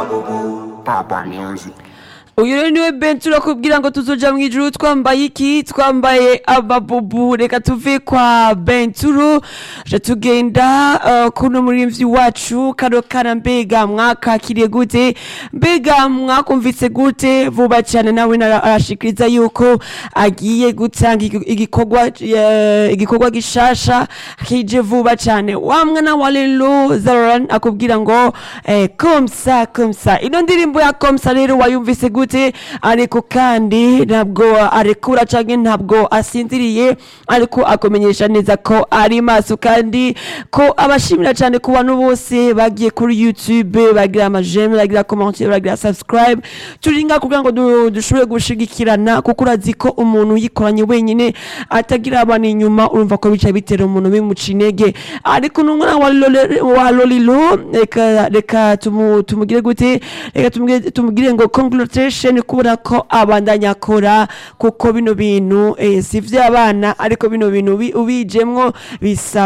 Papa Music. uyu rero niwe benshi urakubwira ngo tuzoja mu ijuru twambaye iki twambaye amabubu reka tuve kwa benturu je tugenda uh, kuno murimvyi wacu kano kana mbega mwakakiriye gute mbega mwakumvise gute vuba cyane nawe nara- arashikiriza yuko agiye gutanga igi- igikorwa eh, igikorwa gishasha kije vuba cyane wa mwana wa lelo zaran akubwira ngo eh, komsa komsa ino ndirimbo ya komsa rero wayumvise gute ariko kandi ntabwo arekura canke ntabwo asinziriye ariko akumenyesha neza ko ari maso kandi ko abashimira cyane ku bantu bose bagiye kuri youtube bagira amajeme bagira commentaire bagira subscribe turinga kugira ngo du- dushobore gushigikirana kuko urazi ko umuntu yikoranye wenyine atagira abantu inyuma urumva ko bica bitera umuntu bimuca intege ariko n'umwana wa Lole- wa lolilo reka reka tumu- tumugire gute reka tumugire- tumugire ngo congratulation kubona ko abandanya akora kuko bino bintu eh, si ivy'abana ariko bino bintu ubi- ubijemwo bisaba